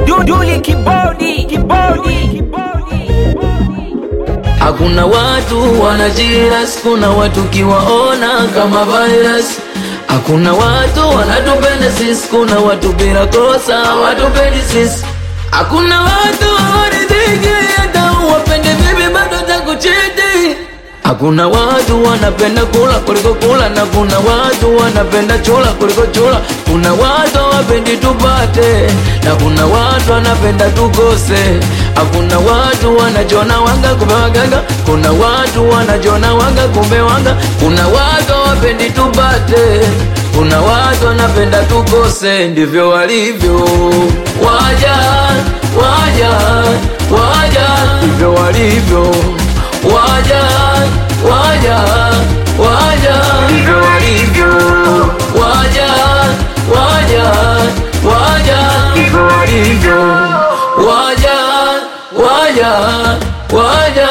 Duli kibodi kibodi Hakuna watu wanajiras, kuna watu kiwaona kama virus. Hakuna watu wanatupenda sisi, kuna watu bila kosa watupendi sisi. Hakuna watu hawaridhiki, hata uwapende vipi bado takuchiti. Hakuna watu wanapenda kula kuliko kula, na kuna watu wanapenda chula kuliko chula. Kuna watu hawapendi tupate, na kuna watu wanapenda tukose. Hakuna watu wanajona wanga kumbe waganga, kuna watu wanajona wanga kumbe wanga. Kuna watu hawapendi tupate, kuna watu wanapenda tukose. Ndivyo walivyo waja, waja, waja, ndivyo walivyo waja waja waja ndivyo walivyo waja waja waja ndivyo walivyo waja waja waja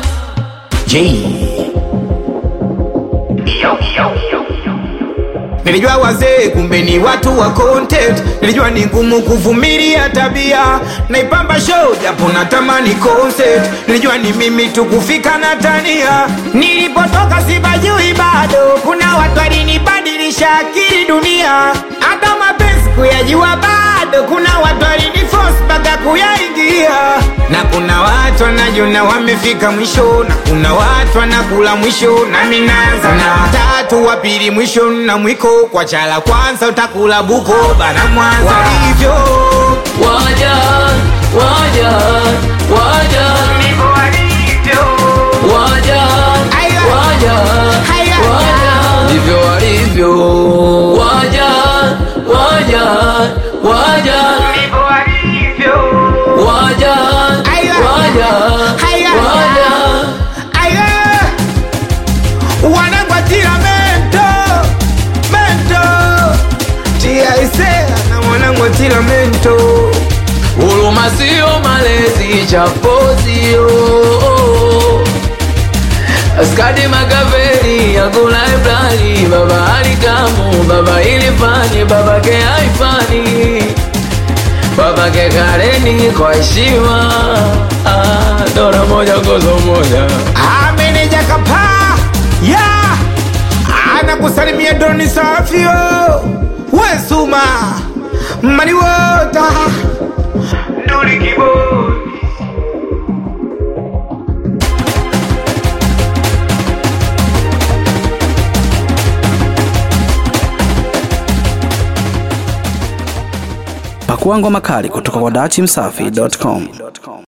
Nilijua wazee kumbe ni watu wa content. Nilijua ni ngumu kuvumilia tabia, naipamba show japo natamani concert. Nilijua ni mimi tu kufika na tania, nilipotoka sipajui bado. Kuna watu walinibadilisha akili dunia, hata mapenzi kuyajua bado. Kuna watu waliniforce mpaka kuyaingia, na kuna watu wanajona wamefika mwisho, na kuna watu wanakula mwisho, nami naanza na watatu wa pili mwisho na mwiko kwa chala kwanza utakula buko bana mwanza walivyo waja waja waja waja Aya. waja Aya. waja ndivyo walivyo waja waja waja waja Aya. waja Aya. waja Aya. wanangwatira mento mento tiaisea na mwanangwatira mento Huruma sio malezi, chapo sio Askadi Makaveli, Yakula Ibrani, Baba Alikamu, Baba Ilifani, Baba ke Haifani, Baba ke Kareni kwa heshima. Ah, Dora moja gozo moja. ameneja kapaa ya anakusalimia doni safio wesuma maliwota Pakua ngoma kali kutoka kwa dachimsafi.com.